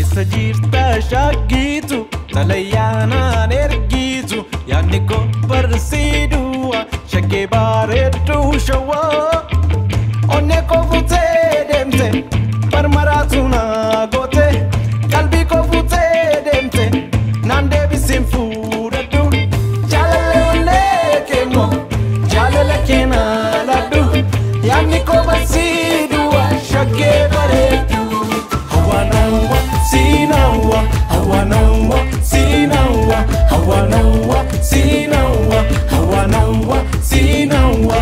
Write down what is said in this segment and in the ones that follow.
eessa jirta shaggiitu talayyaanaan ergiitu yaadni koo barsiiduwa shaggee bareedduu shawwaa onnee koo fuutee deemte marmaraatu naa goote qalbii koo fuutee deemte naan deebisiin fuudhadhu jaalala onnee keemmoo jaalala keenaa ladhu yaadni koo barsiiduwa shaggee bareeddu hawanawa sinawa hawanawa sinawa hawanawa sinawa hawanawa sinawa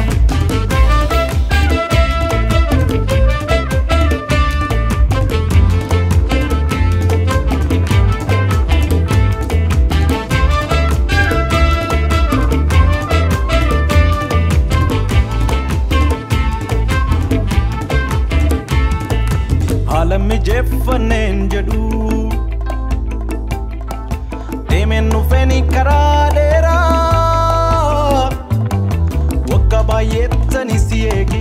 haala mijeeffanneen jedhu deemeen dhufeeni karaa dheeraa waggaa baay'eettani si eegi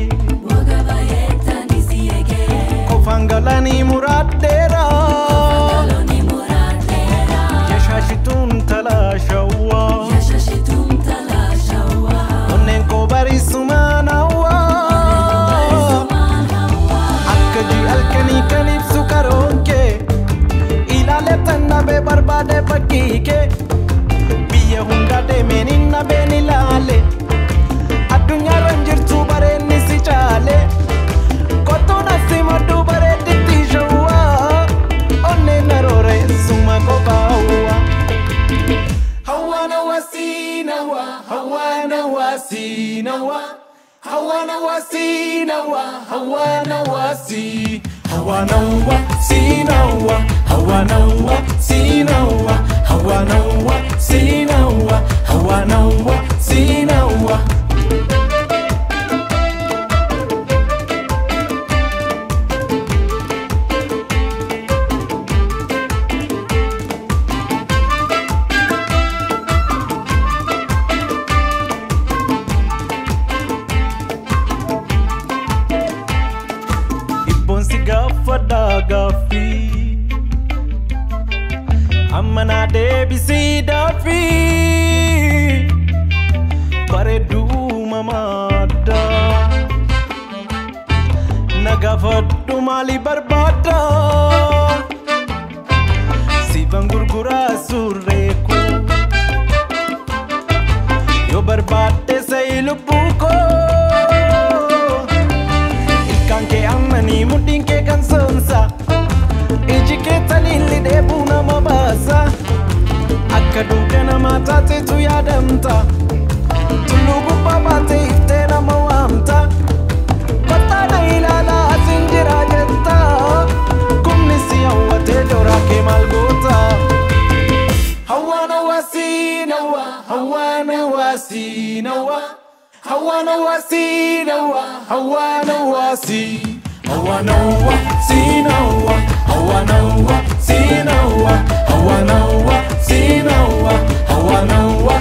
qofaan galanii muraadheeraa yeshaashituun talaashawwaa onneen koo bariisumaan hawwaa akka ji'alkanii kan ibsu karoon kee ilaale tan nabee barbaade fakkii kee biyya hunda deemeen hin nabeen ilaale addunyaarra hin jirtu bareenni si caale kottuun asii madduu bareedditti shawwaa onneen arooreessuma qophaa'uwa hawaana wasiinawa hawaana wasiinawa hawaana wasiinawa hawaana wasi hawaana wasiinawa hawaana wasiinawa hawaana wasiinawa hawaana wasiinawa Ibboonsi gaafadhaa gaaffii amma naa deebisii daaffii bareedduu mamaadda na gaafadhu maali barbaadda siifan gurguraa surreeku yoo barbaadde sa'i lubbuu koo ilkaan kee ammanii mudhiin kee kan soonsa iji kee taliilli dheebuu nama baasa akka duuka namaa taatetu yaadamta tulluu gubbaa baatee iftee nama waamta kottaadha ilaalaa asin jira jetta kumni si hawwatee joraa kee maal goota hawaana wasiinawa hawaana wasiinawa hawaana wasiinawa hawaana wasi hawaana wasiinawa hawaana wasiinawa hawaana wasiinawa hawaana